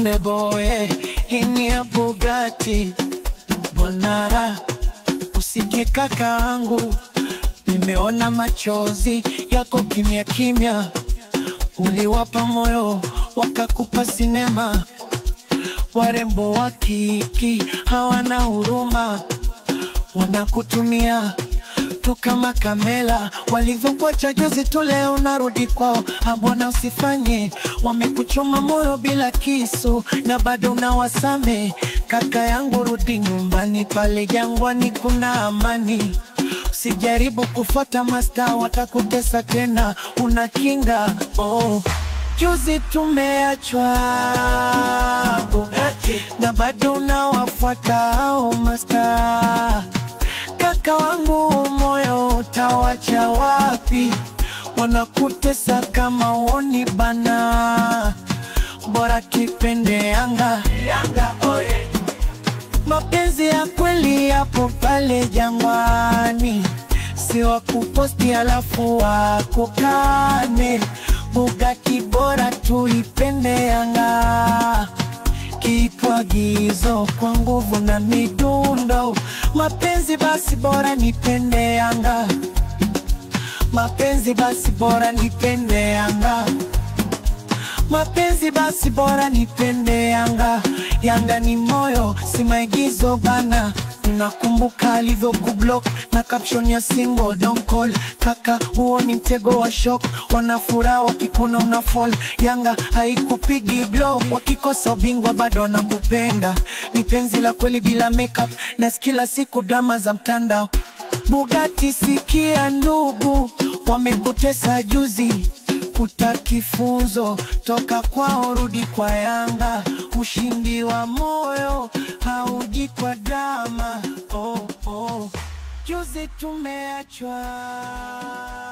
uneboe ini ya Bugatti Bonara, usije kakaangu, nimeona machozi yako kimya kimya, uliwapa moyo wakakupa sinema. Warembo wa kiki hawana huruma, wanakutumia tu kama kamela. Walivyokuacha juzi tu, leo narudi kwao. Abwana, usifanye wamekuchoma moyo bila kisu, na bado unawasame. Kaka yangu, rudi nyumbani, pale jangwani kuna amani. Usijaribu kufuata masta, watakutesa tena, una kinga oh. Juzi tumeachwa Bugatti, na bado unawafuata hao masta. Kaka wangu, moyo utawacha wapi? Wanakutesa kama woni bana, bora kipende Yanga, Yanga oye. Mapenzi ya kweli yapo pale jangwani, si wa kuposti alafu wakukane. Bugatti bora tuipende Yanga, kitwagizo kwa nguvu na midundo. Mapenzi basi bora nipende Yanga, mapenzi basi bora nipende Yanga. Mapenzi basi bora nipende Yanga. Yanga ni moyo, si maigizo bana. Nakumbuka alivyokublock na caption ya single don't call. Kaka, huo ni mtego wa shock. Wanafuraha wakikuna una fall. Yanga haikupigi block, wakikosa ubingwa bado wanakupenda. Ni penzi la kweli bila makeup, na kila siku drama za mtandao. Bugatti, sikia ndugu, wamekutesa juzi utakifunzo toka kwao, rudi kwa Yanga. Ushindi wa moyo hauji kwa drama. Oh, oh. Juzi tumeachwa